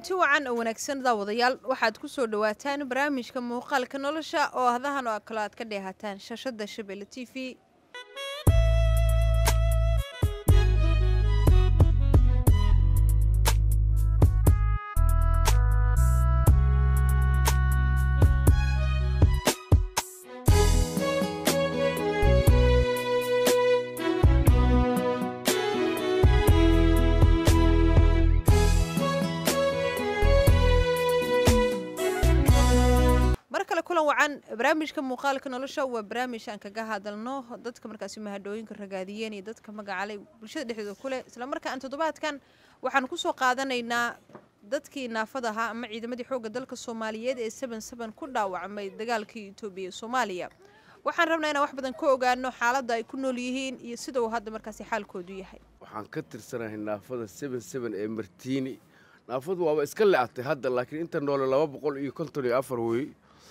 kulanti wacan oo wanaagsan daawadayaal waxaad ku soo dhowaataan barnaamijka muuqaalka nolosha oo ahdahan oo kale aad ka dheehataan shashada shabeelle t v mar kale kulan wacan barnaamijka muuqaalka nolosha waa barnaamij aan kaga hadalno dadka markaasi mahadhooyinka ragaadiyeen iyo dadka magacalay bulshada dhexdooda kuleh isla markaan toddobaadkan waxaan kusoo qaadanaynaa dadkii naafada ahaa ama ciidamadii xoogga dalka soomaaliyeed ee saban saban ku dhaawacmay dagaalkii etoobiya ee soomaaliya waxaan rabnaa inaan wax badan ka ogaano xaaladda ay ku nool yihiin iyo sida uu hadda markaasi xaalkoodu yahay waxaan ka tirsanahay naafada seben seben ee martiini naafadu waaba iska le-atay hadda laakiin inta noole laba boqol iyo konton iyo afar wey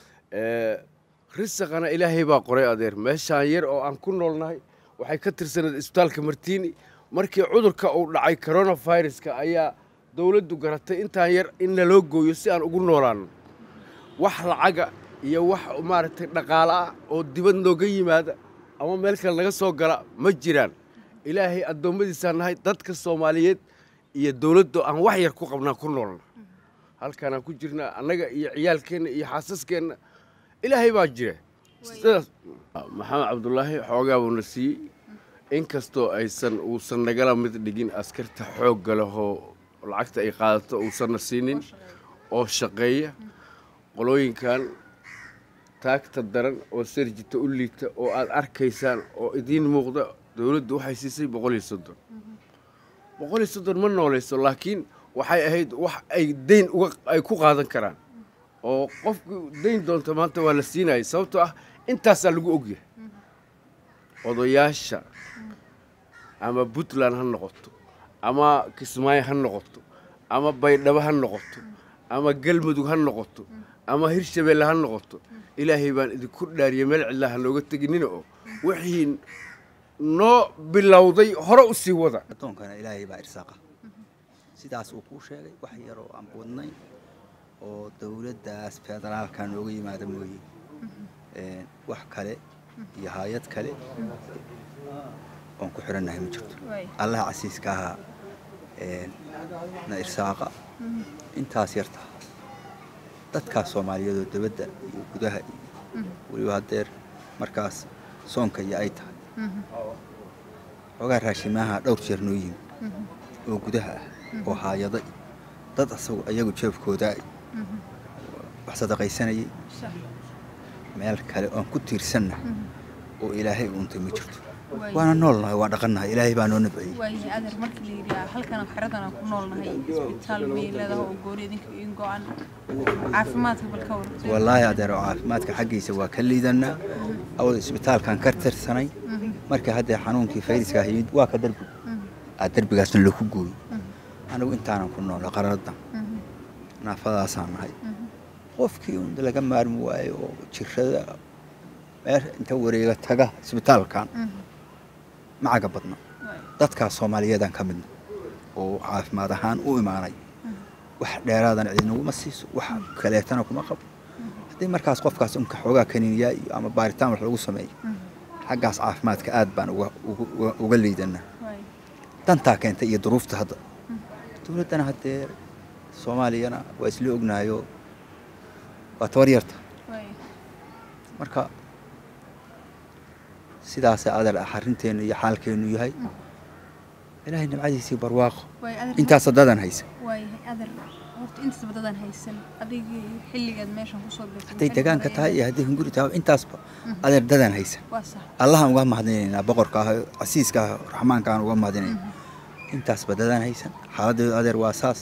risaqana ilaahay baa qoray adeer meeshaan yar oo aan ku noolnahay waxay ka tirsanayd isbitaalka martiini markii cudurka uu dhacay coronaviruska ayaa dowladdu garatay intaan yar in naloo gooyo si aan ugu noolaano wax lacaga iyo wax maaragtay dhaqaale ah oo dibad nooga yimaada ama meel kale naga soo gala ma jiraan ilaahay addoommadiisaan nahay dadka soomaaliyeed iyo dowladdu aan wax yar ku qabnaa ku noolna halkaanaan ku jirnaa annaga iyo ciyaalkeenna iyo xaasaskeenna ilaahay baa jira sidaas maxamed cabdulaahi xoogaa buuna siiyey inkastoo aysan uusan nagala mid dhigin askarta xoogga lehoo lacagta ay qaadato uusanna siinin oo shaqeeya qolooyinkan taagta daran oo sarjita u liita oo aad arkaysaan oo idiin muuqda dowladdu waxay siisay boqol iyo soddon boqol iyo soddon ma noolayso laakiin waxay ahayd wax ay dayn uga ay ku qaadan karaan oo qofku dayn doonta maanta waa la siinayay sababtoo ah intaasaa lagu ogyahay odayaasha ama puntland ha noqoto ama kismaayo ha noqoto ama baydhabo ha noqoto ama galmudug ha noqoto ama hirshabeelle ha noqoto ilaahay baan idinku dhaariyay meel cidlaa ha nooga teginina oo wixii noo bilowday hore u sii wada addoonkana ilaahay baa irsaaqa sidaas uu kuu sheegay wax yaroo aan wadnayn oo dowladdaas federaalka nooga yimaada mooye wax kale iyo hay-ad kale oon ku xidhannahay ma jirto allaha casiiska ahaa na irsaaqa intaas yarta dadkaas soomaaliyeedoo dibadda iyo gudaha iyo weliba haddeer markaas soonka iyo ay tahay xoogaa raashimaha dhowr jeer noo yimi oo gudaha ah oo haayada dad asagu ayagu jeebkooda wax sadaqaysanayay meel kale oon ku tiirsanna oo ilaahay uuntay ma jirto waana noolnahay waa dhaqannahay ilaahay baa noo nabciyey waayahay adeer markii la yidhi halkan xeradan aan ku noolnahay isbitaal may leedahay oo gooni idinka in go-an caafimaadka bal ka warta wallaahi adeer oo caafimaadka xaggiisa waa ka liidannaa awal isbitaalkan ka tirsanay markii haddee xanuunkii fayriskaa yimid waa ka derbi aa derbigaasna laku gooyey anigu intaanan ku noola qararaddan naafadaasaan nahay qofkii un laga maarmi waayo oo jirada meel inta wareega taga isbitaalkan macaga badna dadkaas soomaaliyeedaan ka midna oo caafimaad ahaan u imaanay wax dheeraadana cidinaguma siiso wax kaleetana kuma qabo haddii markaas qofkaas unka xoogaa kaniiniyaa iyo ama baaritaan wax lagu sameeyo xaggaas caafimaadka aad baan uga liidanaa dantaa keentay iyo duruufta hadda dowladdana haddee soomaaliyana waa isla ognaayo waa tabar yarta marka sidaasa adeer ah arinteennu iyo xaalkeennu yahay ilaahay nabcadiisii barwaaqo intaas dadan haysa waayahay adeer horta intaas badadan haysan adigii xilligaad meeshan kusoo birtay hadday degaanka tahay iyo hadday hunguri tahay intaasba adeer dadan haysa waa sax allahaan uga mahadinaynaa boqorka ah casiiska ah raxmaanka aan uga mahadinayna intaasba dadan haysan xaaladeedu adeer waa saas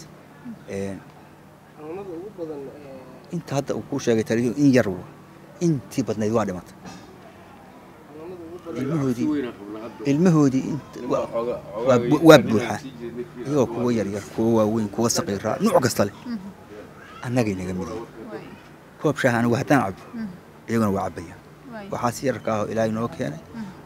inta hadda uu kuu sheegay taliyo in yar wa intii badnayd waa dhimatay ilmahoodii ilmahoodii waa buuxaa iyagoo kuwa yaryar kuwa waaweyn kuwa saqiiraa nuuc kasta leh annagay naga midayn koob shaah anigu haddaan cabo iyaguna waa cabbayaan waxaas yararka ahoo ilaahay noo keenay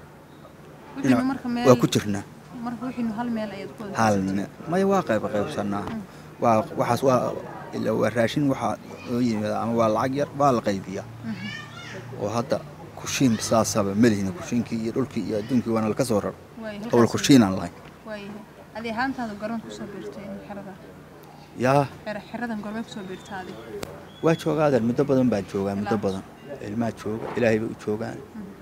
waa ku jirnaa marka wixiinu hal meel ayaad ku wada hal maya waa qayb qaybsanaa waa waxaas waa ilaa waa raashin waxaa oo yimaada ama waa lacag yar waa la qaybiyaa oo hadda kushiin saasaba malihina kushiinkii iyo dhulkii iyo adduunkii waana laka soo raro awal kushiin aan lahayn waayahay adi ahaantaada goron kusoo biirtay xerada yaa xeradan gormay kusoo biirtaa adi waa joogaa adeer muddo badan baan joogaa muddo badan ilmaa jooga ilaahay bay u joogaan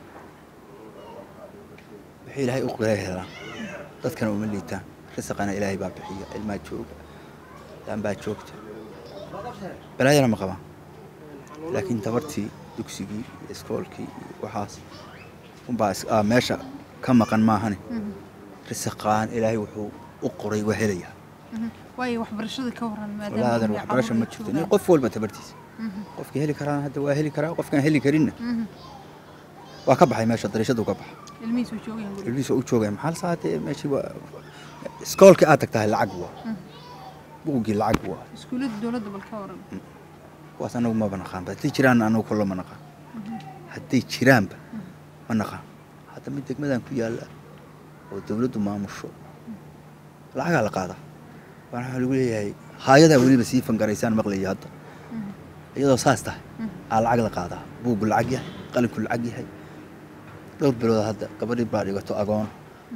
wixii ilaahay u qira helaan dadkana uma liitaan risaqana ilaahay baa bixiya ilmaa jooga daan baa joogta balaayana ma qabaan laakiin tabartii dugsigii iyo iskoolkii iyo waxaas unbaa is- aa meesha ka maqan maahane risaqaan ilaahay wuxuu u qoray waa helayaa waayo waxbarashada ka waran walaa adeer waxbarasho ma jirto nin qof walba tabartiisa qofkii heli karaana hadda waa heli karaa qofkaan heli karinna waa ka baxay meesha dariishadu ka baxa ilmihiisu joogayaan guriga ilmihiisa u joogaya maxaa la saatee meeshii waa iskoolkii aad tagtahay lacag waa buugii lacag waa iskuullada dowladda bal ka waran kuwaas anagu maba naqaanba hadday jiraanna anagu kullo ma naqaan hadday jiraanba ma naqaan hadda mid degmadan ku yaalla oo dawladdu maamusho lacagaa la qaadaa waana waxaa lagu leeyahay haayadaa weliba sii fangaraysaan maqlaya hadda iyadoo saas tahay aa lacag la qaadaa buuggu lacag yahay qalinku lacag yahay dhowr bilood hadda gabadhii baa dhigato agoon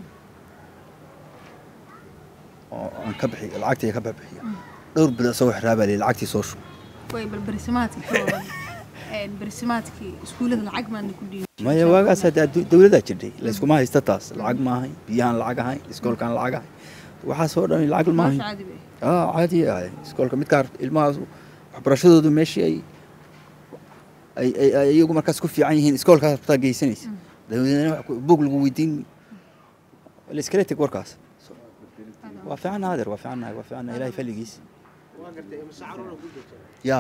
oo aan ka bixiy lacagtii ka bixiya dhowr bilood isagoo xiraabaa leeyahay lacagtii soo shub way bal barisimaadkii ka waran Een, barisimaadkii iskuullada lacag maadna ku dhiibay maya waagaas hadda addu- dawladdaa jirtay layskuma haysta taas lacag ma ahayn biyahaan lacag ahayn iskoolkaan lacag ahayn waxaasoo dhan lacag ma ahayn nolosha caadi bay aa caadi ahay iskoolka midkaa ilmahaas waxbarashadoodu meeshii ay ay ay ay iyagu markaas ku fiican yihiin iskoolkaas rabtaa geysanaysa dawladna wax ku- buug lagu weydiin la iskala teg warkaas waa fiican naadir waa fiican waa fiican ilaahay falligiis yaa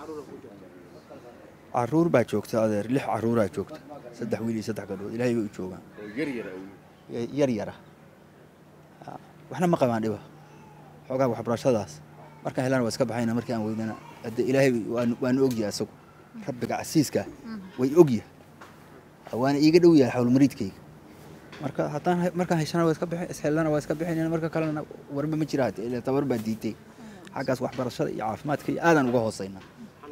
caruur baa joogta adeer lix caruuraa joogta saddex wiil iyo saddex gabdhood ilaahay bay u joogaan yar yara Ah, waxna ma qabaan dhiba xoogaa waxbarashadaas markaan helana waa iska baxayna markii aan weydana hadde ilaahay waan- waanu ogyahay asagu rabbiga casiiska way ogyahay Ah, waana iiga dhow yahay xawlmariidkayga marka haddaan hay- markaan heshana waa iska bixin ishelana waa iska bixinayna marka kalena warba ma jira hadde ila tabar baa diitay xaggaas waxbarashada iyo caafimaadka iyo aadaan uga hooseynaa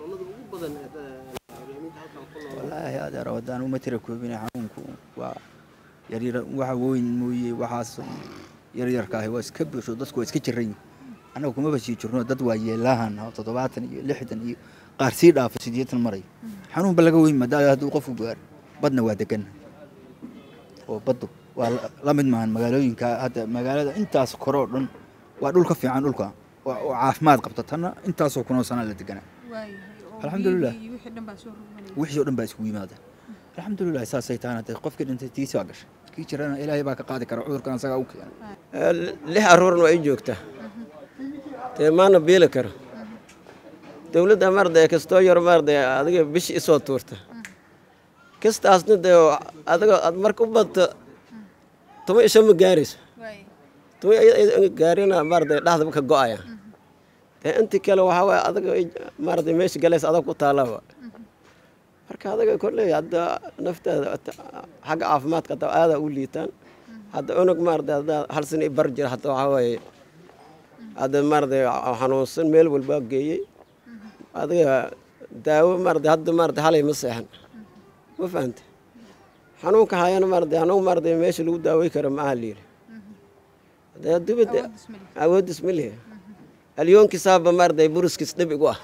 wallaahi adeer haddaan uma tira koobina xanuunku waa yaryar waxa weyn mooye waxaas yaryarka ahi waa iska buuxo dadku waa iska jiran yihin annaga kumaba sii jirno dad waa yeelaahan oo toddobaatan iyo lixdan iyo qaar sii dhaafa siddeetan marayo xanuunba laga weyn maadaama hadduu qofku gaar badna waa degan oo baddu waa la- la mid maahan magaalooyinka hadda magaalada intaas kore oo dhan waa dhul ka fiican dhulka oo oo caafimaad qabta tanna intaasoo kunoo sanaa la deganaa waayahay oo Alxamdulillah. biyihii iyo wixii dhan baa soo rogmanaya wixii oo dhan baa isugu yimaadeen alxamdulilah saasay tahan hadee qofkii dhintay tiisi waa gashay kii jirana ilaahay baa ka qaadi kara cudurkan asagaa u keenay lix aruurna waa ii joogtaa dee maana biili karo dowladda maarday kastoo yar maarday adiga bishi isoo tuurta kastaasna dee adiga aad marka u badto tuma isha ma gaarayso waayahay tuma iyada gaarina maarday dhaxdaba ka go'aya dee intii kale waxaa waye adiga maarday meesha galaysa adag ku taallaba marka adaga kolley hadda naftaada xagga caafimaadka hadda aadaa u liitaan hadda unug maarday hadda hal sana i bar jira hadda waxaa waaye hadda maarday xanuunsan meel walbaa geeyey adiga daawo maarday hadda maarday halay ma seexan ma fahante xanuunka hayana maarday xanuun maarday meesha lagu daawey karo ma aha liili hadee dubada awoodis ma lihi awoodis ma lihi alyoonkiisaaba maarday buruskiis dhib igu ah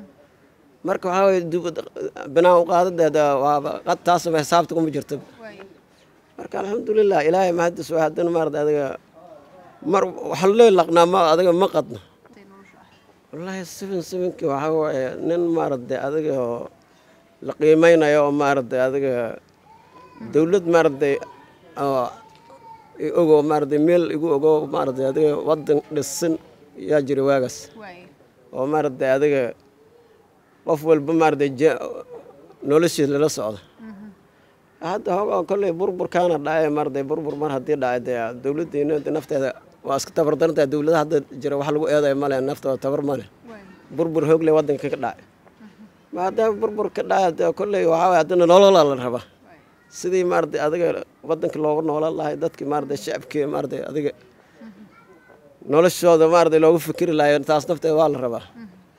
marka waxaa waye dubad binaan u qaadadeeda waaba qad taasaba xisaabta kuma jirto waayahay marka alxamdulilah ilaahay mahadis waa haddana maarada adiga mar waxa lee laqnaa ma adiga ma qadno intay nolosha ah wallaahi seven sevenkii waxaa waaye nin maaragtay adiga oo la qiimeynayo oo maaragtay adiga dowlad maaragtay oo i ogo maaragtay meel igu ogo maaragtay adiga waddan dhisan yaa jira waagaas waayahay oo maaragtay adiga qof walba maaragtay je- noloshiis lala socdo hadda hoogaa kolley burburkaana dhacay maaragtay burbur mar haddii dhacay dee dowladdeena de nafteeda waa iska tabardarantahay dowladaha hadda jira wax lagu eedayo male naftooda tabar male waayahay burbur hoogle waddanka ka dhacay maadaama burbur ka dhacay dee kolley waxaa waye haddana nololaa la rabaa sidii maaragtay adiga waddanka loogu noolaan lahay dadkii maaragtay shacabkii maaragtay adiga noloshooda maaragtay loogu fikiri lahayo taas nafteeda waa la rabaa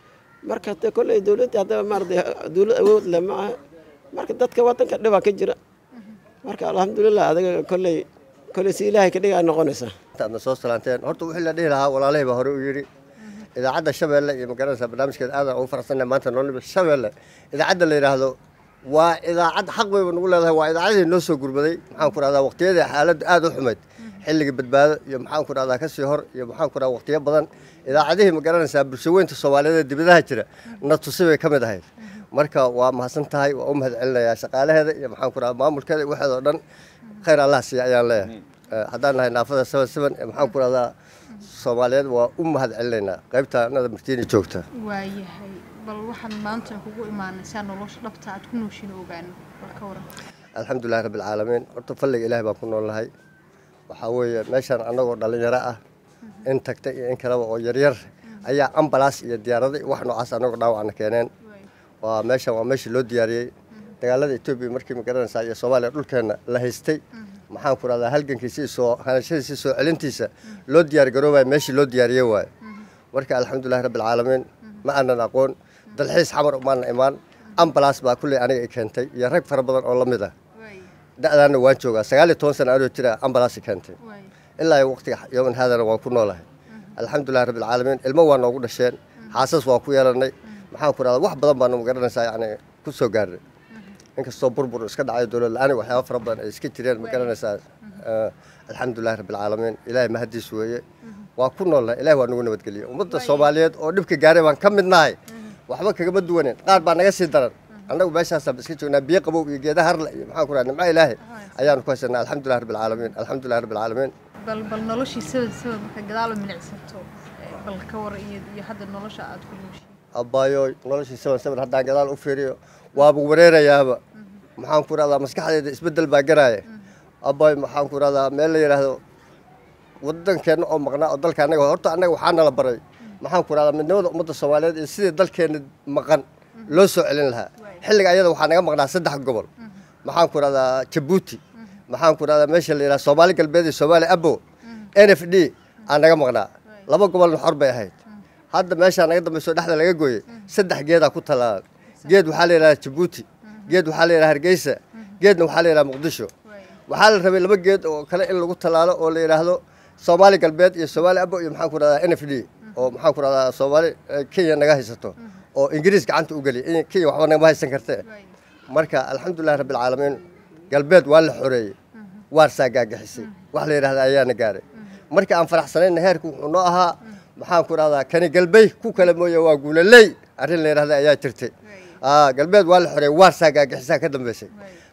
marka de kolley dowladda haddaba maaragtay dowlad awood leh ma aha marka dadka waddanka dhibaa ka jira marka alxamdulilah adaga kolley kolley si ilaahay ka dhigaa noqonaysaa aadna soo salaanteen horta wixii la dhihi lahaa walaalahii baa hore u yidhi idaacadda shabeelle iyo magaranaysaa barnaamijkeeda aadan ugu faraxsannahay maanta noolnima shabeelle idaacadda la yidhaahdo waa idaacad xaq bayba nagu leedahay waa idaacadii noo soo gurmaday maxaan ku rahdaa waqtiyadii xaaladdu aad u xumayd xilligii badbaado iyo maxaan ku rahdaa kasii hor iyo maxaan ku rahdaa waqtiyo badan idaacadihii ma garanaysaa bulshaweynta soomaaliyeed ee dibadaha jira na tusi bay ka mid ahayd marka waa mahadsan tahay waa u mahad celinayaa shaqaalaheeda iyo maxaan ku rahdaa maamulkeeda iyo waxeeda oo dhan khayr allah siiya ayaan leeyahay haddaan nahay naafada seven seven ee maxaan ku rahdaa soomaaliyeed waa u mahad celinaynaa qaybta anada martiini joogta waayahay bal waxaan maanta kugu imaanaysaa nolosha dhabta aad ku nooshin ogaano bal ka waran alxamdulilahi rabbi alcaalamiin horta falliga ilaahay baan ku noolnahay waxaa weeye meeshaan annagoo dhallinyaro ah in tagta iyo in kaleba oo yaryar ayaa ambalaas iyo diyaarada iyo wax noocaas annagoo dhaawacna keeneen waa meeshan waa meeshii loo diyaariyey dagaalada etoobiya markii ma garanaysaa iyo soomaaliya dhulkeenna la haystay maxaan ku rahdaa halgankiisii soo hanashadiisii soo celintiisa loo diyaar garoobaya meeshii loo diyaariyey waaye marka alxamdulilahi rabbi alcaalamiin ma aanan aqoon dalxiis xamar umaana imaan ambalaas baa kulley aniga i keentay iyo rag fara badan oo la mid ah da'daana waan joogaa sagaal iyo toban sana anoo jira ambalaasi keentay ilaa waqtiga yooman haadana waan ku noolahay alxamdulilahi rabbi alcaalamiin ilmo waa noogu dhasheen xaasas waa ku yeelanay maxaan ku rahdaa wax badan baanu magaranaysaa yani ku soo gaarnay inkastoo burbur iska dhacay dowlad la-aan waxyaaba fara badan ay iska jireen ma garanaysaa alxamdulilahi rabbi alcaalamiin ilaahay mahadiis weeye waa ku noolnahay ilahay waa nagu nabadgeliyey ummadda soomaaliyeed oo dhibka gaaray baan ka mid nahay waxba kagama duwaneen qaar baa naga sii daran annagu meeshaasaan iska joognaa biyo qabow iyo geeda harle iyo maxaan ku raha nimco ilaahay ayaanu ku haysanaa alxamdulilah rabbi alcaalamiin alxamdulilah rabbi alcaalamiin bal bal noloshii sabab sabab marka gadaal u milicsato bal ka war iyo iyo hadda nolosha aad ku nooshiin abbaayo noloshii saban saban haddaan gadaal u fiiriyo waaba wareerayaaba maxaan ku rahdaa maskaxdeeda isbeddel baa garaaya abbaayo maxaan ku rahdaa meel la yidhaahdo waddankeenna oo maqnaa oo dalka annaga horta annaga waxaa nala baray maxaan ku rahdaa midnimada ummadda soomaaliyeed iyo sidii dalkeenna maqan loo soo celin lahaa xilliga ayada waxaa naga maqnaa saddex gobol maxaan ku rahdaa jabuuti maxaan ku rahdaa meesha la yidhaha soomaali galbeed iyo soomaali abo n f d aa naga maqnaa laba gobolna xor bay ahayd hadda meeshaa naga dambayso dhexda laga gooyey saddex geedaa ku talaalan geed waxaa la yidhaha jabuuti geed waxaa la yidhaha hargeysa geedna waxaa la yidhaha muqdisho waxaa la rabay laba geed oo kale in lagu talaalo oo la yidhaahdo soomaali galbeed iyo soomaali abo iyo maxaan ku rahdaa n f d oo maxaan ku rahdaa soomaali kenya naga haysato oo ingiriis gacanta u geliya kenya waxba nagama haysan kartee marka alxamdulilahi rabbi alcaalamiin galbeed waa la xoreeyey waarsaa gaagixisay wax la yidhahda ayaana gaaray marka aan faraxsanayna heerku wuxuu noo ahaa maxaan ku rahdaa kani galbey ku kale mooye waa guulaley arrin la yidhahda ayaa jirtay galbeed waa la xoreeyey waarsaa gaagixisaa ka dambeysay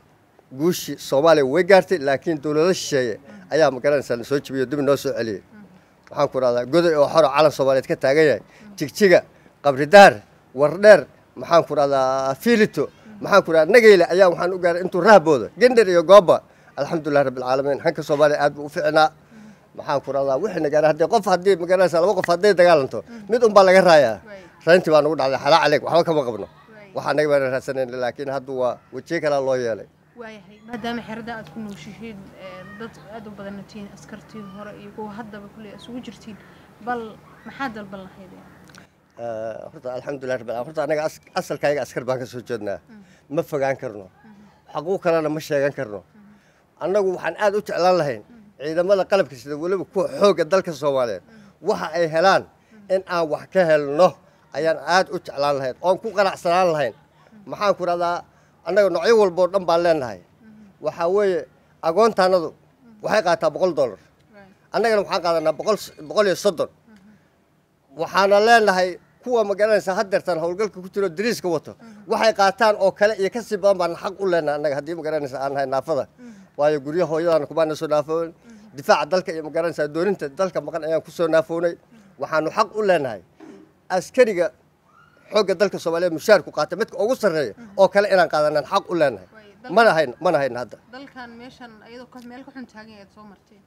guushii soomaaliya way gaartay laakiin dowlado shisheeye ayaa magaranaysaa soo jibiyo dib noo soo celiyey waxaan ku rahdaa goday oo xoro calan soomaaliyeed ka taagan yahay jigjiga qabridaar wardheer maxaan ku rahdaa fiilito maxaan ku rahdaa nageyle ayaa waxaan u gaaray intuu rahbooda gendher iyo gooba alxamdulilah rabbi alcaalamiin hanka soomaaliya aad buu u ficnaa maxaan ku rahdaa wixina gaara haddii qof haddii magaranaysaa laba qof hadday dagaalanto mid un baa laga raayaa rayntii baa nagu dhacday xalaa caleeg waxba kama qabno waxaa naga baana raadsanayna laakiin hadda waa wejiye kalaa loo yeelay waayahay maadaama xerada aad ku nooshihiin dad aad u badanna tihiin askartii hore iyo kuwa haddaba kulley isugu jirtiin bal maxaa dalban lahayd horta alxamdulilah rabbi horta anaga asalkayga askar baan ka soo jeednaa ma fogaan karno xaquu kalena ma sheegan karno annagu waxaan aad u jeclaan lahayn ciidamada qalabka sida weliba kuwa xoogga dalka soomaaliyeed waxa ay helaan in aan wax ka helno ayaan aad u jeclaan lahayn oon ku qanacsanaan lahayn maxaan ku rahdaa annaga noocyo walboo dhan baan leenahay waxaa weeye agoontaanadu waxay qaataa boqol dollar annagana waxaan qaadanaa boqol boqol iyo soddon waxaana leenahay kuwa magaranaysaa haddeertaan howlgalka ku jiro dariiska wato waxay qaataan oo kale iyo kasii badan baan xaq u leenahay annaga haddii magaranaysa aan nahay naafada waayo guryo hooyadaan kumaana soo naafoon difaaca dalka iyo magaranaysaa dooninta dalka maqan ayaan kusoo naafoonay waxaanu xaq u leenahay askariga xoogga dalka soomaaliyeed mushaarku qaata midka ugu sarreeya oo kale inaan qaadanaan xaq u leenahay mana hayn mana hayna hadda dalkan meeshan ayadoo meel ka xun taagan ayaad soo marteen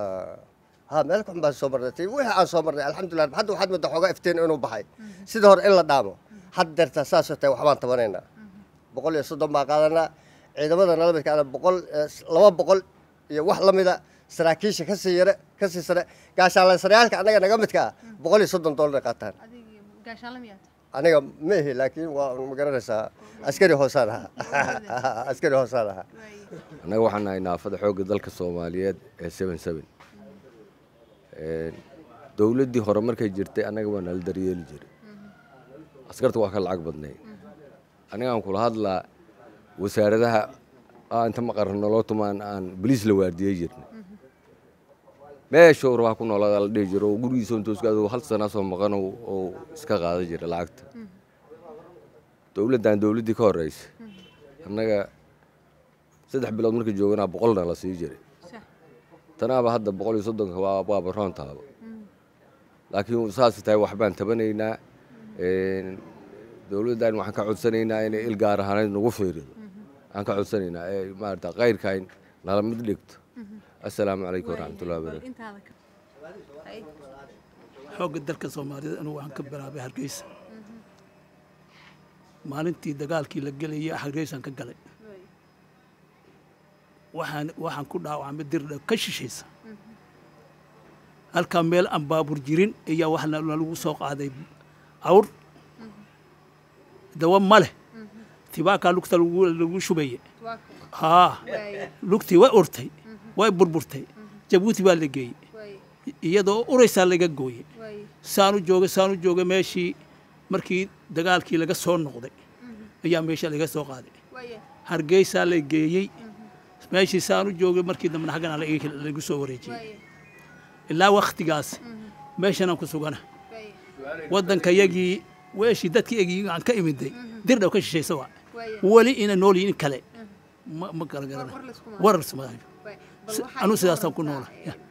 ha meel kaxun baan soo marnay wixii aan soo marnay alxamdulilah hadda waxaad moodaa xoogaa iftiin inuu baxay sidii hore in la dhaamo haddeerta saasoo tahay waxbaan tabanaynaa boqol iyo soddon baan qaadanaa ciidamada nala midkaana boqol laba boqol iyo wax la mida saraakiisha kasii yare kasii sare gaashaanlaysarayaalka annaga naga midka ah boqol iyo soddon dollar qaataan adig gaashaanla miyaad aniga ma ihi laakiin waa ma garanaysaa askari hoosaan ahaa askari hoosaan ahaa annaga waxaan nahay naafada xoogga dalka soomaaliyeed ee seven seven dowladdii hore markay jirtay annaga waa nala daryeeli jiray askarta waa ka lacag badnay anigaan kula hadlaa wasaaradaha aa inta maqarra noloo tumaan aan boliis la waardiyey jirnay meesha urwaa ku noolada la dhihi jiro oo gurigiisa intuu iska adogo hal sana soo maqan oo iska qaadan jira lacagta dowladdan dowladdii ka horreysa annaga saddex bilood markii jooganaa boqolna la sii jiray tanaaba hadda boqol iyo soddonka waa waaba roontaaba laakiin saas tahay waxbaan tabanaynaa dowladdan waxaan ka codsanaynaa inay il gaar ahaaneed nagu fiirido waxaan ka codsanaynaa ee maarata kayrkayn nala mid dhigto assalaamu calaykum waraxmatullahi wabarakatu xoogga dalka soomaalida anigu waxaan ka bilaabay hargeysa maalintii dagaalkii la gelayay hargeysaan ka galay waxaan waxaan ku dhaawacmay dirdha ka shishaysa halkaa meel aan baabur jirin ayaa wax nalagu soo qaaday awr dawa ma leh tibaakaa lugta lagu shubaye haa lugtii way urtay way burburtay jabuuti baa la geeyey iyadoo uraysaa laga gooyey saanu joogay saanu joogay meeshii markii dagaalkii laga soo noqday ayaa meesha laga soo qaaday hargeysaa la geeyey meeshii saanu joogay markii dambena xaggana lagu soo wareejiyey ilaa waktigaas meeshanaan ku sugana waddanka yagii weeshii dadkii egii aan ka imiday dirdhaw ka shishaysa waa weli ina nool yihin kale ma ma kala garana warar sumadayo anuu sidaasaan ku noola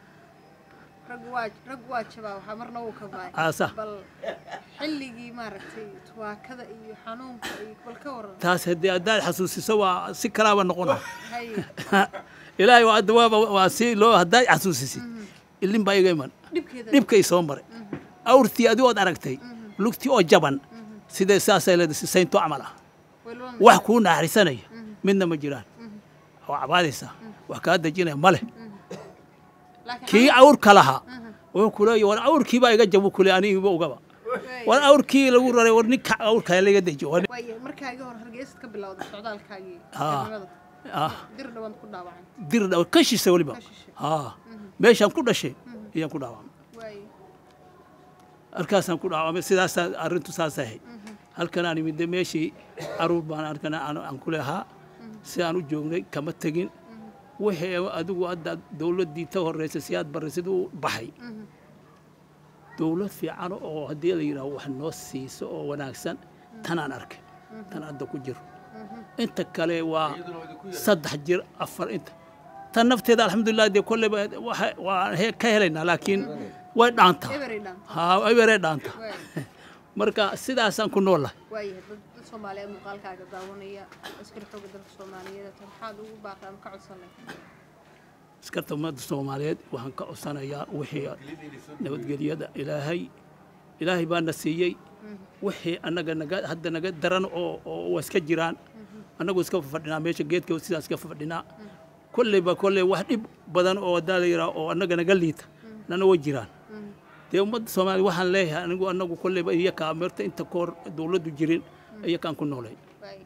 rag waa jabaa waxaa marna uu ka baay aasa bal xilligii maaragtay tuwaakada iyo xanuunka iyo bal ka waran taas haddii haddaad xasuusiso waa si kalaaba noqona haye ilaahay waa hadda waaba waa si loo haddaad xasuusisid ilin baa iga iman dhibkeeda dhibkay soo maray awrtii adigo ood aragtay lugtii oo jaban sidee saasay leedahay si saynto camal ah walba wax kuu naxarisanaya midna ma jiraan waa cabaadaysaa wax kaa dejinaya ma leh laakiin kii awrka lahaa wuxuu ku leeyahy war awrkii baa iga jabu kule anigiba ugaba war awrkii lagu raray war ninka awrka laga dejiyo war waaye markaagii hore hargeysad ka bilowday socdaalkaagii Haa. xirnimada ah dir dhawaan ku dhaawacay dir dhaw ka shisa weliba Ka shishe. haa meeshaan ku dhashay ayaan ku dhaawacmay waaye halkaasaan ku dhaawacmay sidaasaa arrintu saas ahayd halkan aan imid meeshii caruur baan arkana aan aan ku lehaa si aan u joognay kama tegin wixii adigu hadda dowladdii ta horreysay si aad barray siduu baxay dowlad fiican oo haddii la yidhaho wax noo siiso oo wanaagsan tanaan arkay tan hadda ku jiro inta kale waa saddex jir afar inta tan nafteeda alxamdulilah dee kolleyba waxa- waa he- ka helaynaa laakiin way dhaantaa ebery dhan haa eberee dhaanta waaye marka sidaasaan ku noolahay waaye dad dad soomaaliyeed muuqaalkaaga daawanaya askari xooga dalka soomaaliyeed tan maxaad ugu baaqay ama ka codsanay askarta ummadda soomaaliyeed waxaan ka codsanayaa wixii nabadgelyada ilaahay ilaahay baa na siiyey wixii annaga naga hadda naga daran oo oo waa iska jiraan annagu iska fadhinaa meesha geedka sidaas iska fadhinaa kolleyba kolley wax dhib badan oo haddaa la yidhaha oo annaga naga liita nana way jiraan dee ummadda soomaaliya waxaan leeyahay anigu annagu kolleyba iyakaa meerta inta ka hor dowladdu jirin iyakaan ku noolay waaye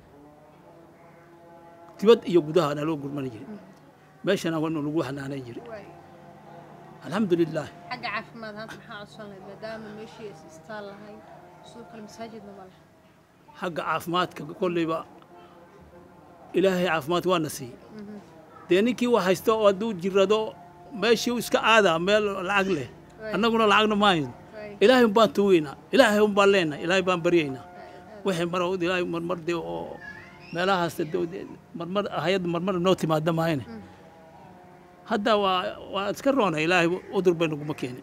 dibad iyo gudaha naloo gurmani jiray meeshana waa lagu xanaanayn jiray waaye alxamdulilah xagga caafimaad ahaanta maxaa codsan lahayd maadaama meeshii is istaal lahayd sidoo kale masaajidna ma leh xagga caafimaadka kolleyba ilaahay caafimaad waana siiyey dee ninkii wax haysta oo hadduu jirado meeshii uu iska aadaa meel lacag leh annaguna lacagna maahayn waaye ilaahay un baan tuugeynaa ilaahay un baan leenahay ilaahay baan baryaynaa wixii mar ilaahay marmar dee oo meelahaas dee- dee marmar hay-adda marmar noo timaada maayane hadda waa waa iska roonay ilaahay udur bay naguma keenin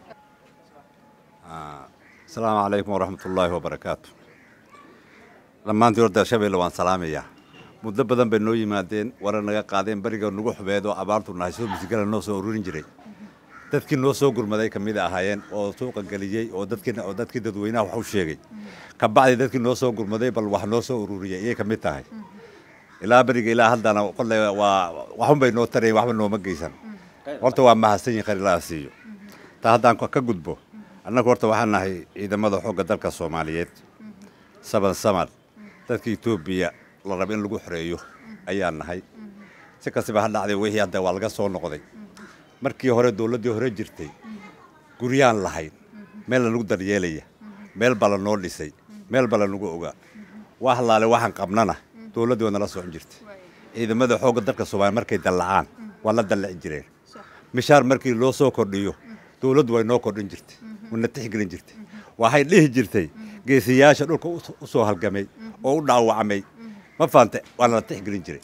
asalaamu calaykum waraxmat ullaahi wabarakaatu dhammaantii horta shabeelle waan salaamayaa muddo badan bay noo yimaadeen wara naga qaadeen beriga nagu xubeed oo abaartu nahay soo misigala noo soo ururin jiray dadkii noo soo gurmaday ka mid ahaayeen oo suuqa geliyey oo dadkii oo dadkii dadweynaha wax u sheegay ka bacdi dadkii noo soo gurmaday bal wax noo soo ururiyay iyay ka mid tahay ilaa beriga ilaa haddana qolle waa waxun bay noo tarayen waxba nooma geysan horta waa mahadsan yihin khayr ilaaha siiyo taa haddaan ka gudbo annagu horta waxaan nahay ciidamada xoogga dalka soomaaliyeed saban saman dadka etoobiya la raba in lagu xoreeyo ayaan nahay si kastaba ha dhacday wixii hadda waa laga soo noqday markii hore dowladdii hore jirtay guryaan lahayn meel lanagu daryeelaya meel baa lanoo dhisay meel baa lanagu ogaa waa halaale waxaan qabnana dowladdii waa nala socon jirtay ciidamada xoogga dalka soomaaliya markay dallacaan waa la dallaci jireen mishaar markii loo soo kordhiyo dowladdu way noo kordhin jirtay wana tixgelin jirtay waxay dhihi jirtay geesiyaasha dhulka u- u soo halgamay oo u dhaawacmay ma fahamte waa nala tixgelin jiray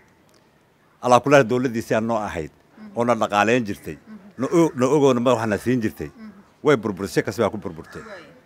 alaa kulaha dowladdiisiaa noo ahayd oo na dhaqaalayn jirtay na o- na ogoona madaxna siin jirtay way burburtay si kasta baa ku burburtay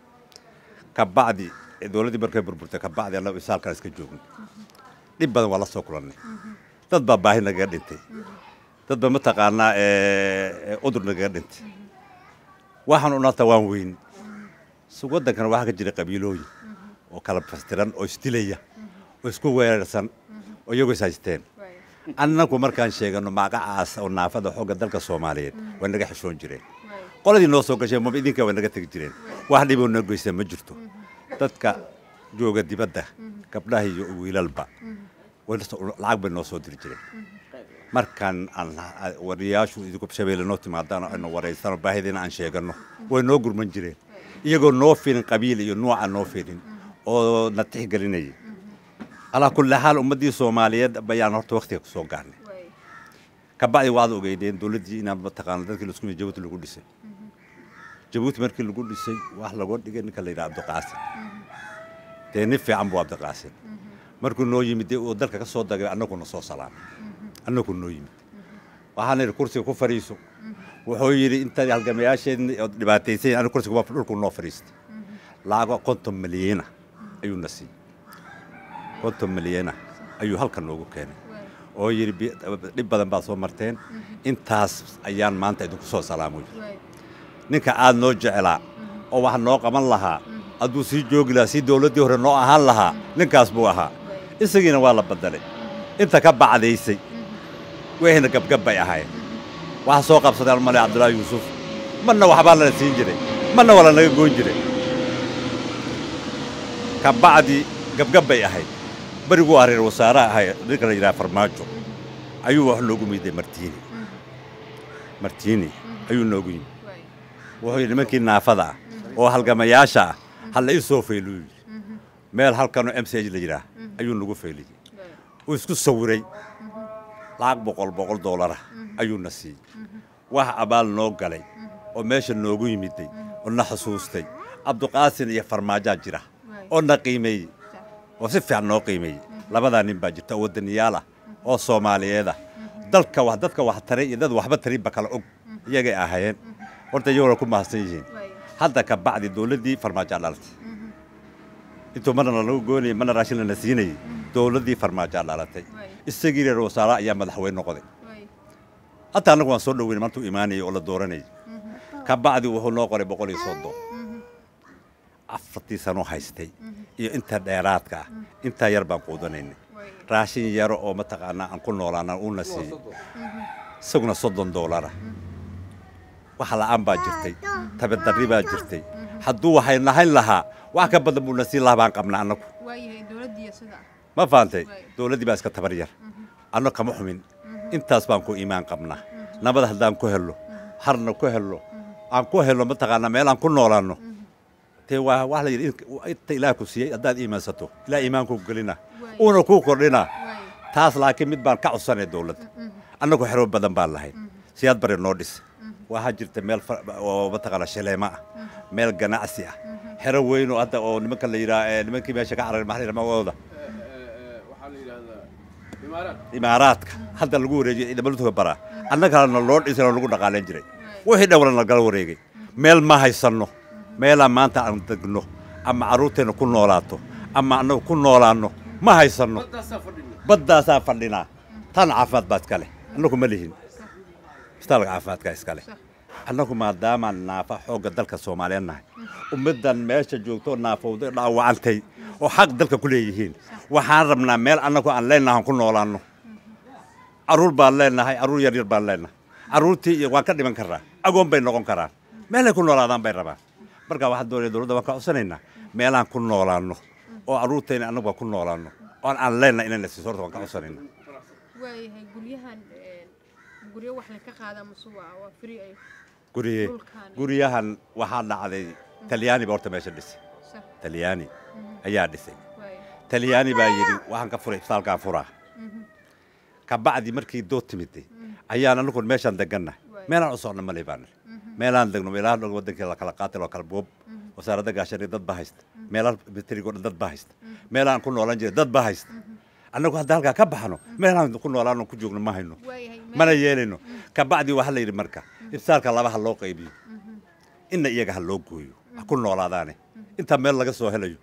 kabacdi ee dowladdii markay burburtay kabacdi annagu isaalkan iska joogno dhib badan waa la soo kulannay dad baa baahi nagaga dhintay dad baa mataqaanaa ee, ee, udur nagaga dhintay waxaan unata waan weyn so waddankana waxaa ka jira qabiilooyin oo kala fastiran oo isdilaya oo isku weerarsan oo iyagoo is haysteen annagu markaan sheegano magacaas oo naafada xoogga dalka soomaaliyeed way naga xishoon jireen qoladii noo soo gashay maba idinka way naga tegi jireen wax dhiboo noo geysta ma jirto dadka jooga dibadda gabdhaha iyo wiilalba way la soo- lacag bay noo soo diri jireen markaan aan wariyaashu idinku shabeelle noo timaadaan aynu waraysano baahidiina aan sheegano way noo gurman jireen iyagoo noo filin qabiil iyo nuuca noo filin oo na tixgelinayay alaa kulli xaal ummaddii soomaaliyeed bayaan horta waktiga ku soo gaarnay kabacdi waad ogeydeen dowladdii inaan mataqaana dadkii laisku mid jabuuti lagu dhisay jabuuti markii lagu dhisay wax lagoo dhigay ninka la yidhaha abdiqaasim dee nin fiican buu abdiqaasim markuu noo yimid dee uu dalka ka soo dagay annaguna soo salaamay annagu noo yimid waxaan idhi kursiga ku fadhiiso wuxuu yidhi intaad halgamayaasheedni ood dhibaataysayn anigu kursiga waa dhulku noo fadhiistay lacago konton milyana ayuu na siiyey konton milyana ayuu halkan noogu keenay oo yidhi bi- dhib badan baad soo marteen intaas ayaan maanta idinku soo salaamoy ninka aad noo jecelaa oo wax noo qaban lahaa hadduu sii joogi lahaa sii dowladdii hore noo ahaan lahaa ninkaas buu ahaa isagiina waa la badalay inta ka bacdaysay wixina gabgab bay ahayd waxa soo qabsadeen male cabdullaahi yuusuf marna waxbaa lana siin jiray marna waa lanaga goyn jiray ka bacdi gabgab bay ahayd beriguu ah reer wasaaraha ahay ninka la yidhaha farmaajo ayuu wax noogu miday martiini martiini ayuu noogu yimid wuxuu yidhi nimankii naafada ah oo halgamayaasha ah halla ii soo fayluu yidhi meel halkanoo m c h la yidhaah ayuu nagu fayliyey uu isku sawiray lacag boqol boqol doolara ayuuna siiyey wax abaal noo galay oo meesha noogu yimiday oo na xusuustay cabduqaasin iyo farmaajaa jira oo na qiimeeyey oo si fiican noo qiimeeyey labadaa nin baa jirta oo waddaniyaal ah oo soomaaliyeed ah dalka wax dadka wax taray iyo dad waxba tarinba kala og iyagay ahaayeen horta iyaguna ku mahadsan yihiin hadda ka bacdi dowladdii farmaajaa dhalatay intuu marna lanagu goonayay marna raashin lana siinayay dowladdii farmaajaa dhalatay isagii reer wasaaraha ayaa madaxweyne noqday hataa annagu waan soo dhoweynay maantuu imaanayay oo la dooranayay ka bacdi wuxuu noo qoray boqol iyo soddon afartii sanoo haystay iyo inta dheeraadka ah intaa yar baan quudanaynay raashin yaro oo mataqaanaa aan ku noolaana uuna siiyey isaguna soddon doolara wax la'aan baa jirtay tabadarri baa jirtay hadduu waxay nahayn lahaa wax ka badan buu na siin lahaa baan qabnaa annagu waayahay dowladdiiyo sida ma fahantay dowladdii baa iska tabar yar anno kama xumin intaas baan ku iimaan qabnaa nabad haddaan ku helno harna ku helno aan ku helno mataqaanaa meel aan ku noolaanno dee waa wax la yidhi in- inta ilaah ku siiyey haddaad iimaansato ilaah iimaankuu gelina uuna kuu kordhina taas laakiin mid baan ka codsanay dowladda annagu xero badan baan lahayn siyaad bare noo dhis waxaa jirta meel fa- oo mataqaana shaleema ah meel ganacsi ah xero weyn oo hadda oo nimanka la yidhaha ee nimankii meesha ka cararay maxaa la yidhaha magacooda waxaa la yidhahdaa imaaraad imaaraadka hadda lagu wareejiyay ciidamada baraa annagana loo dhisay oo lagu dhaqaalayn jiray wixii dhowna nagala wareegay meel ma haysanno meelaa maanta aan degno ama carruurteenna ku noolaato ama annagu ku noolaanno ma haysanno badaasaa fadhina baddaasaa fadhinaa tan caafimaad baa iska leh annagu ma lihin isbitaalka caafimaadkaa iska leh annagu maadaamaan naafa xoogga dalka soomaaliyeed nahay ummaddan meesha joogto naafowday dhaawacantay oo xaq dalka ku leeyihiin waxaan rabnaa meel annagu aan leenahay aan ku noolaanno carruur baan leenahay carruur yar yar baan leenahay carruurtii iyo waan ka dhiman karnaa agoon bay noqon karaan meelay ku noolaadaan bay rabaan marka waxaan doonaya dowladda waan ka codsanaynaa meelaan ku noolaanno oo carruurtayna annagu waa ku noolaano oon aan leenna inayna siiso horta waan ka codsanayna waayahay guryahan een, guryo wax laga qaadaa mase waa waa free ay guriye Dhulkaani. guryahan waxaa dhacday talyaani baa horta meesha dhisay sax talyaani ayaa dhisay waaya talyaani baa yidhi waxaan ka furay isbitaalkaan furaa kabacdi markii dood timiday ayaan anagu meeshaan degannahay Waay. meelaan u socno male baan nidhi. meelaan degno meelaha dhan wadankii la kala qaatay loo kala boob wasaaradda gaashaaniga dad baa haysta meelaha miterigo dhan dad baa haysta meelaan ku noolaan jiray dad baa haysta annagu hadda halkaa ka baxno meelaan ku noolaano ku joogno ma hayno waayahay mana yeelayno kabacdi waxaa la yidhi marka ibsaalka laba ha loo qaybiyo inna iyaga ha loo gooyo ha ku noolaadaane intaa meel laga soo helayo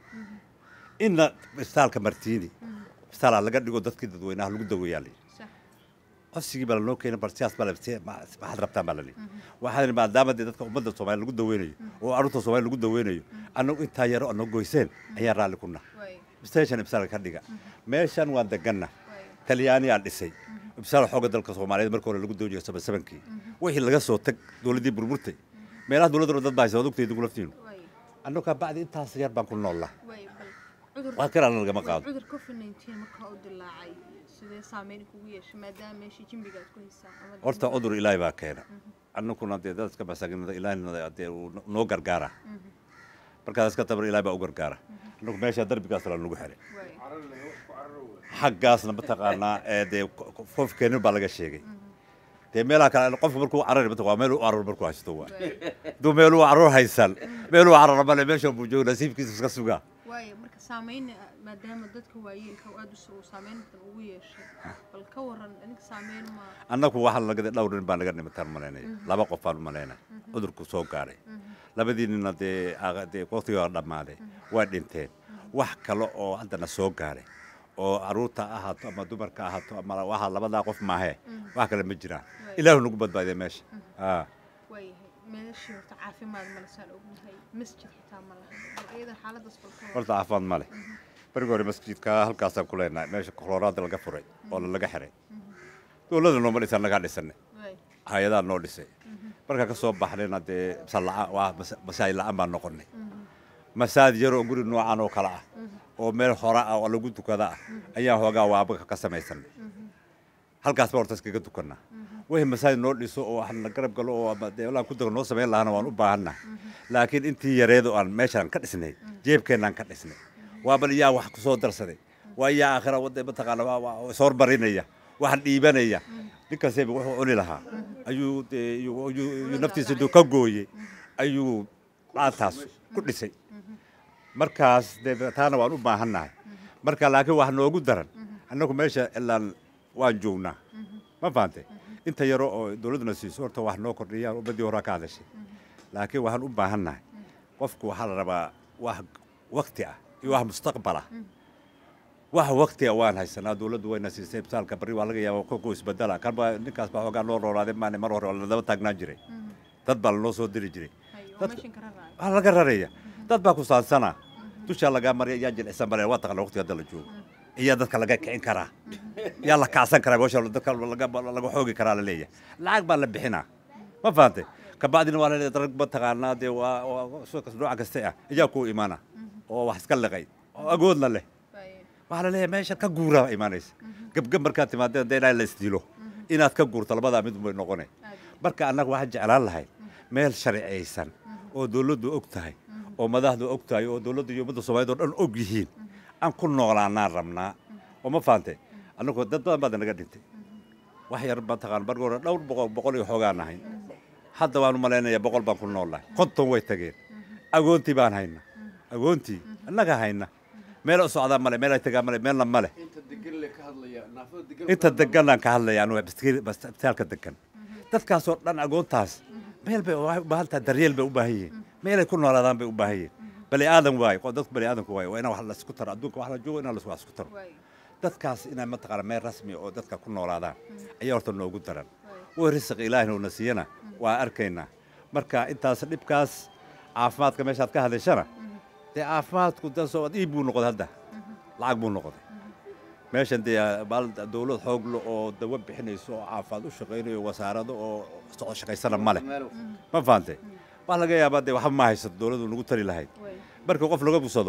inna ibsaalka martiini ibsaalaa laga dhigo dadkii dadweynaha lagu daweeyaa la yidhi sax codsigii baa lanoo keenay bal siyaas baa la si- ma- maxaad rabtaan baa la lihi waxaa lihi maadaama dee dadka ummadda soomaaliya lagu daweynayo oo carruurta soomaaliya lagu daweynayo annagu intaa yaro anoo goyseen ayaan raalli ku nahay waaya station ibsaalka ka dhiga meeshan waan deganna waaya talyaaniyaa dhisay ibsaal xooga dalka soomaaliyeed marka hore lagu dawjiyo saba sabankii wixii laga soo tag dowladdii burburtay meelaha dowladda dad baa haysa waad ogtay idigu laftiinu waaya annagu kaa bacdi intaas yar baan ku noollaa waaya bal cudur wax kalena lagama qaado cudur covid 19 markaa u dilaacay sidee saameyn kugu yeeshay maadaama meeshii jimbiga aad ku haysaan ama horta cudur ilaahay baa keena annaguna dee dadka masaakiinada ilaahina dee uu noo gargaara markaas iska tabar ilaahay baa u gargaara annagu meesha darbigaas la nagu xiray waaya xaggaasna mataqaanaa ee dee qofkeenin baa laga sheegay dee meelaha kale qofku markuu carari mataq waa meel u carur markuu haysto waa hadduu meel u carur haysan meel u carara male meesha buu jooga nasiibkiisa iska sugaa waaya marka saameyn maadaama dadka waayeelka aad u soo saameyn badan ugu yeeshay bal ka waran aniga saameyn ma annagu waxaa laga dhowr nin baa naga dhimataan malaynaya laba qof baan u malaynaya cudurku soo gaaray labadii nina dee aa- dee waqtigii waa dhammaaday waa dhinteen wax kale oo haddana soo gaaray oo carruurta ha ahaato ama dumarka ha ahaato ama waxaa labadaa qof maahee wax kale ma jiraan ilaahu nagu badbaadiya meesha aa waayahay meeshii horta caafimaad male saan ognahay masjid xitaa ma laha bal iyada xaaladaas bal ka waran horta caafimaad ma leh berigi hore masjidka halkaasaan ku leenahay meesha koloraada laga furay oo laga xiray dowladda nooma dhisan nagaa dhisanay waaya hay-adaa noo dhisay markaa ka soo baxnayna dee masalla- waa mas- masaajid la'aan baan noqonnay masaajid yar oo guri noocan oo kale ah oo meel hore ah oo lagu tukada ah ayaan hoogaa waabaka ka samaysanay halkaas baa horta iskaga tukannaa wixii masaajid noo dhiso oo wax na garab galo oo ama dee walaa ku dago noo samayn lahana waan u baahannahay laakiin intii yareed oo aan meeshaan ka dhisnay jeebkeennaan ka dhisnay waa bal yaa wax ku soo darsaday waa yaa aakhira wadda mataqaana waa- waa is hormarinaya wax dhiibanaya ninkaaseba wuxuu cuni lahaa ayuu dee ayuu- ayuu ayuu naftiisa intuu ka gooyey ayuu dhaantaas ku dhisay markaas dee taana waan u baahannahay marka laakiin wax noogu daran annagu meesha ilaan waan joognaa ma fahantay inta yaro oo dowladduna siiso horta wax noo kordhiyaan ummaddii horaa ka hadashay laakiin waxaan u baahannahay qofku waxaa la rabaa wax wakti ah iyo wax mustaqbal ah wax wakti ah waan haysanaa dowladdu wayna siisay ibsaalka barri waa laga yaaba kolkuu isbedela kan baa ninkaas baa xoogaa noo roolaaday maane mar hore oo ladaba taagnaan jiray dad baa lanoo soo diri jiray hayo oo Dadka- meeshan ka raraayo waxaa laga raraya dad baa ku saansanaa dushaa lagaa marya yaa jilicsan male waa taqana waqtiga hadda la joogo iyaa dadka laga kicin karaa yaa la kacsan karaa meesha dadka laga laga xoogi karaa la leeyahay lacag baa la bixinaa ma fahantay kabacdina waa la leeyahay darag mataqaanaa dee waa waa suuqas nooca kasta ah iyaa kuu imaana oo wax iska liqay oo agoodna leh waaya waxaa la leeyahay meesha ka guuraa imaanaysa gebgeb markaad timaadeen dee inaa la isdilo inaad ka guurto labadaa mid bay noqone marka annaga waxaan jeclaan lahay meel sharciyaysan oo dowladdu og tahay oo madaxdu og tahay oo dowladda iyo ummadda soomaaliyeed oo dhan og yihiin aan ku noolaanaan rabnaa oo ma fahamtay annagu dad badan baad naga dhintay wax yar mataqaan bargi hore dhowr boqol boqol iyo xoogaan nahay hadda waan u malaynayaa boqol baan ku noolnahay konton way tageen agoontii baan hayna agoontii annaga hayna meel u socdaa male meel ay tagaa male meelna male inta degan le ka hadlaya naafada degan inta deganaan ka hadlaya anugu isbitaalka degan dadkaasoo dhan agoontaas meel bay waxay u baahan tahay daryeel bay u baahan yihiin meelay ku noolaadaan bay u baahan yihiin bani aadan waaye qo- dadku bani aadanku waaye waa inaan wax laisku taro adduunka wax la joogo inaan wax isku taro waaya dadkaas inay mataqaana meel rasmi oo dadka ku noolaadaan ayaa horta noogu daran way risiq ilaahina uuna siiyana waa arkaynaa marka intaas dhibkaas caafimaadka meeshaad ka hadashana dee caafimaadku dasoo iib buu noqday hadda lacag buu noqday meeshan dee maal dowlad xoog le oo dawa bixinayso oo caafimaad u shaqaynayo wasaarado oo socod shaqaysana ma leh ma fahantay waa laga yaabaa dee waxba ma haysato dowladdu nagu tali lahayd waaya marka qof laga busado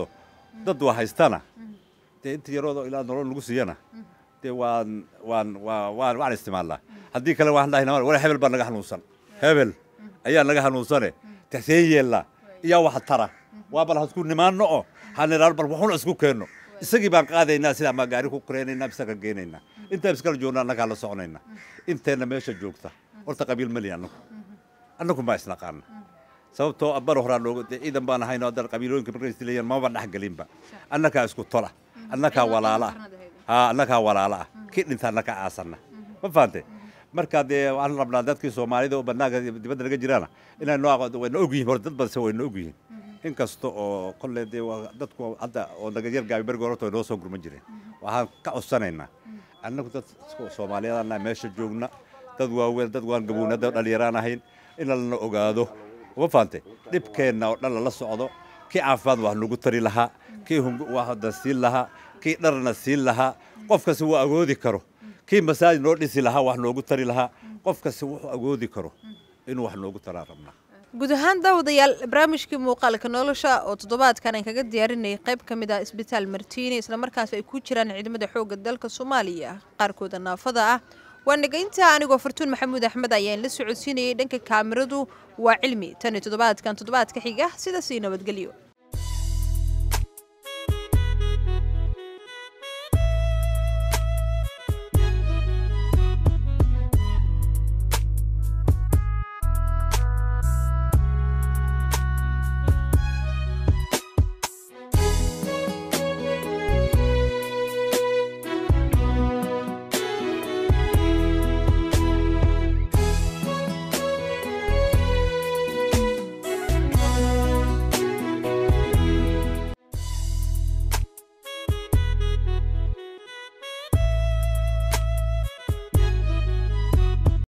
dad waa haystana dee inta yaroodoo ilaa nolol lagu siiyana dee waan waan waa waan waan isticmaalnaa haddii kale waxaan dhahaynaa wala hebel baa naga hanuunsan hebel ayaa naga hanuunsane taxseen yeella iyaa wax tara waa bal hasku nimaanno oo haniraar bal waxuna isku keenno isagii baan qaadaynaa sidaa maa gaari ku kureynaynaa bisaga geenaynaa intaan iskala joogna annagaa la soconaynaa inteenna meesha joogta horta qabiil mali annagu annagu maa isnaqaana sababtoo abbar horaa looga dee ciidan baan ahayn oo haddana qabiilooyinka markay isdilayaan maba dhex gelinba annagaa isku tola annagaa walaala ah haa annagaa walaala ah kii dhinta annagaa aasanna ma fahante marka dee waxaan rabnaa dadkii soomaalida oo bannaanka dibadda naga jiraana inay noo aqoon wayna ogyihiin hore dad badanse wayna ogyihiin inkasta oo kolle dee waa dadku hadda oo naga yar gaabi bergi horta way noo soo gurman jireen waxaan ka codsanaynaa annagu dad soomaaliyadanna meesha joogna dad waaweyn dad waan gabowna dad dhalinyaraan ahayn in lana ogaado ma fahante dhibkeenna oo dhan lala socdo kii caafimaad wax nagu tari lahaa kii waxda siin lahaa kii dharna siin lahaa qof kasta wuu agoodi karo kii masaajid noo dhisi lahaa wax noogu tari lahaa qof kasta wuxuu agoodi karo inuu wax noogu taraa rabnaa guud ahaan daawadayaal barnaamijkii muuqaalka nolosha oo toddobaadkan aan kaga diyaarinayay qayb ka mid ah isbitaal martiini islamarkaas ay ku jiraan ciidamada xoogga dalka soomaaliya qaarkooda naafada ah waa nagaynta anigoo fartuun maxamuud axmed ayaan la socodsiinayay dhanka kaamiradu waa cilmi tan iyo toddobaadkan toddobaadka xiga sidaas ii nabadgelyo